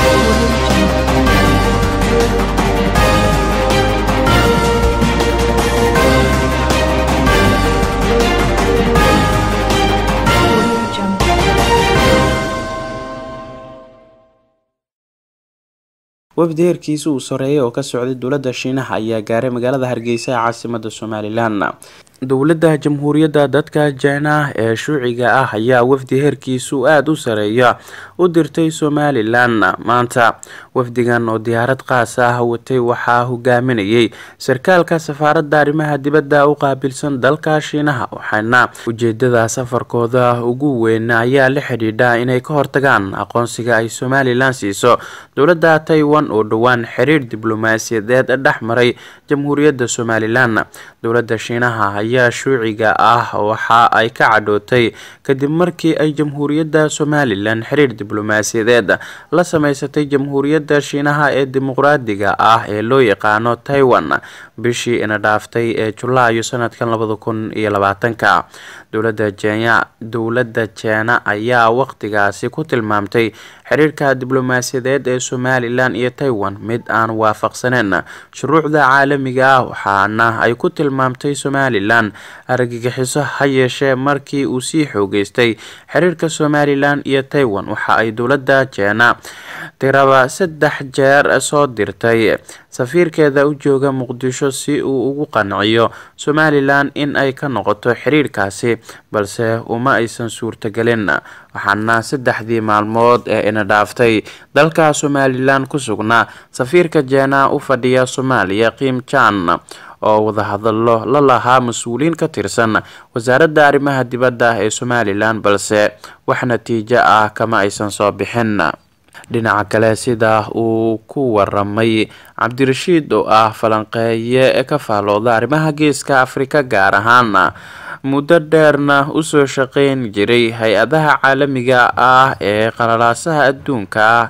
wafdi heerkiisa uu soreeyay oo ka socday dowladda shiinaha ayaa gaaray magaalada hargeysa ee caasimada somalilan dowladda jamhuuriyadda dadka jina ee shuuciga ah ayaa wafdi heerkiisu aada u sareeya u dirtay somalilan maanta wafdigan oo diyaarad qaas ah watay waxaa hogaaminayay sarkaalka safaaradda arrimaha dibadda u qaabilsan dalka shiinaha waxaana ujeedada safarkooda ugu weyn ayaa la xidhiidha inay ka hortagaan aqoonsiga ay somalilan siiso dowladda taiwan oo dhowaan xiriir diblomaasiyadeed dhex maray jamhuuriyadda somalilan dowladda shiinaha ayaa shuuciga ah waxa ay ka cadhootay kadib markii ay jamhuuriyadda somalilan xiriir diblomaasiyadeed la sameysatay jamhuuriyadda shiinaha ee dimuqraadiga ah ee loo yaqaano taiwan bishii ina dhaaftay ee julaayo sanadkan labada kun iyo labaatanka dowladda jenya dowladda jeena ayaa waqtigaasi ku tilmaamtay xiriirka diblomaasiyadeed ee somalilan iyo taiwan mid aan waafaqsaneyn shuruucda caalamiga ah waxaana ay ku tilmaamtay somalilan argagixiso ha yeeshee markii uu sii xoogeystay xiriirka somalilan iyo taiwan waxa ay dowladda jeena tiraba saddex jeer soo dirtay safiirkeeda u jooga muqdisho si uu ugu qanciyo somalilan in ay ka noqoto xiriirkaasi balse uma aysan suurtagelin waxaana saddexdii maalmood ee ina dhaaftay dalka somalilan ku sugnaa safiirka jeena u fadhiya soomaaliya kiim jan oo wadahadalo la lahaa mas-uuliyiin ka tirsan wasaaradda arrimaha dibadda ee somalilan balse wax natiijo ah kama aysan soo bixin dhinaca kale sida uu ku waramay cabdirashiid oo ah falanqeeye ka faalooda arrimaha geeska afrika gaar ahaan muddo dheerna usoo shaqeyn jiray hay-adaha caalamiga ah ee qalalaasaha adduunka ah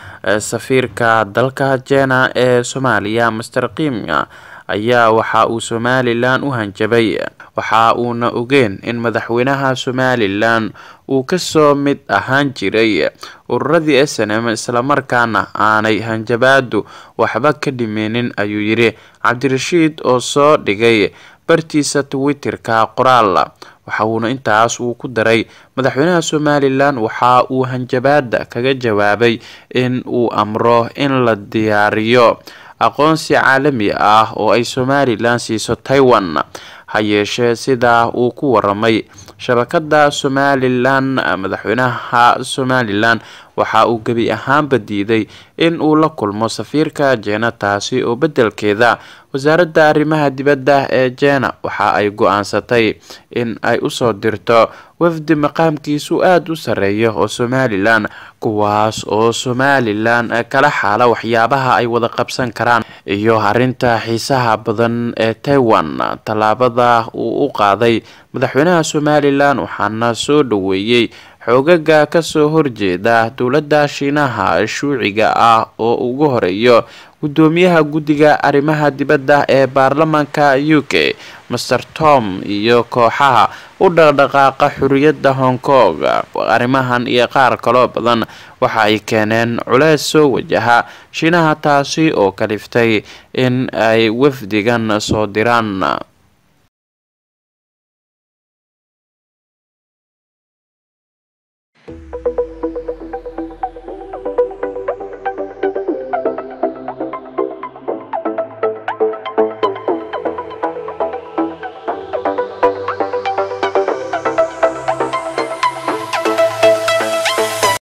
safiirka dalka jena ee soomaaliya master kiimya ayaa waxa uu somalilan u hanjabay waxa uuna ogeen in madaxweynaha somalilan uu kasoo mid ahaan jiray ururadii s n m islamarkaana aanay hanjabaadu waxba ka dhimeynin ayuu yidhi cabdirashiid oo soo dhigay bartiisa twitterka qoraal waxa uuna intaas uu ku daray madaxweynaha somalilan waxa uu hanjabaada kaga jawaabay in uu amro in la diyaariyo aqoonsi caalami ah oo ay somalilan siiso taiwan ha yeeshee sidaa uu ku waramay shabakada somalilan madaxweynaha somalilan waxa uu gebi ahaanba diiday in uu la kulmo safiirka jeena taasi oo beddelkeeda wasaaradda arrimaha dibadda ee jeena waxa ay go-aansatay in ay usoo dirto wafdi maqaamkiisu aada u sareeya oo somalilan kuwaas oo somalilan kala xaala waxyaabaha ay wada qabsan karaan iyo arrinta xiisaha badan ee taiwan tallaabada uu u qaaday madaxweynaha somalilan waxaana soo dhaweeyey xoogaga kasoo horjeeda dowladda shiinaha shuuciga ah oo ugu horeeyo gudoomiyaha guddiga arrimaha dibadda ee baarlamaanka u k master tom iyo kooxaha u dhaqdhaqaaqa xuriyadda hong kong arrimahan iyo qaar kaloo badan waxa ay keeneen culeys soo wajaha shiinaha taasi oo kaliftay in ay wafdigan soo diraan